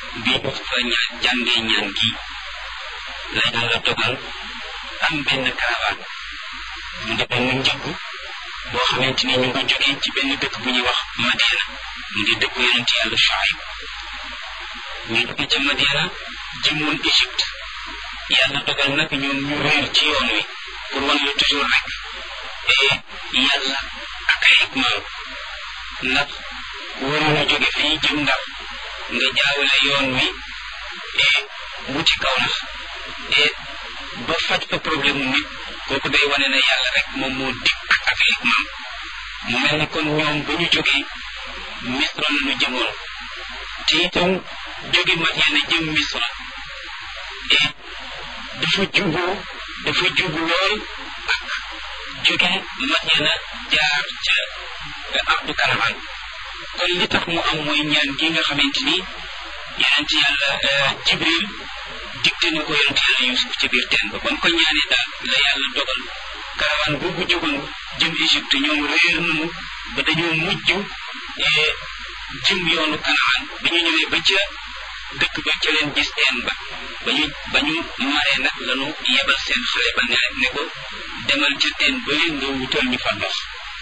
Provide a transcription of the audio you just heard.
bi ñu fa ñaan jàngee ñaan gi la yàlla dogal am benn caravane mu di benn njëgg boo xamante ni ñu ngi jógee ci benn dëkk bu ñuy wax Madiana mu di dëkku yonent yàlla Shuayb ñu jóge ca Madiana jëmoon Égypte yàlla dogal nag ñoom ñu réer ci yoon wi pour wan la toujours rek et yàlla ak ay hikmaam ndax waroon a jóge fii jëm Ndar nga jaawale yoon wi et wuti kaw nax et ba faj fa problème nit kooku day wane ne yàlla rek moom moo dikk ak ay hikmaam mu mel ni kon ñoom ba ñu jógee Misra la ñu jëmoon te itam jóge Madiana jëm Misra et dafa jubu dafa jubu lool ak jóge Madiana jaar ca ardu karaman kon li tax mu am mooy ñaan gi nga xamante ni yonent yàlla Jibril digte na ko yonent yàlla Yusuf ca biir teen ba ba mu ko ñaanee daal la yàlla dogal karawan boobu jógoon jëm Égypte ñoom réer nañu ba dañoo mujj jëm yoonu Kanaan ba ñu ñëwee ba ca dëkk ba ca leen gis teen ba ba ñu ba ñu maree nag lañu yebal seen xale ba ne ne ko demal ca teen ba leen nga wutal ñu fa ndox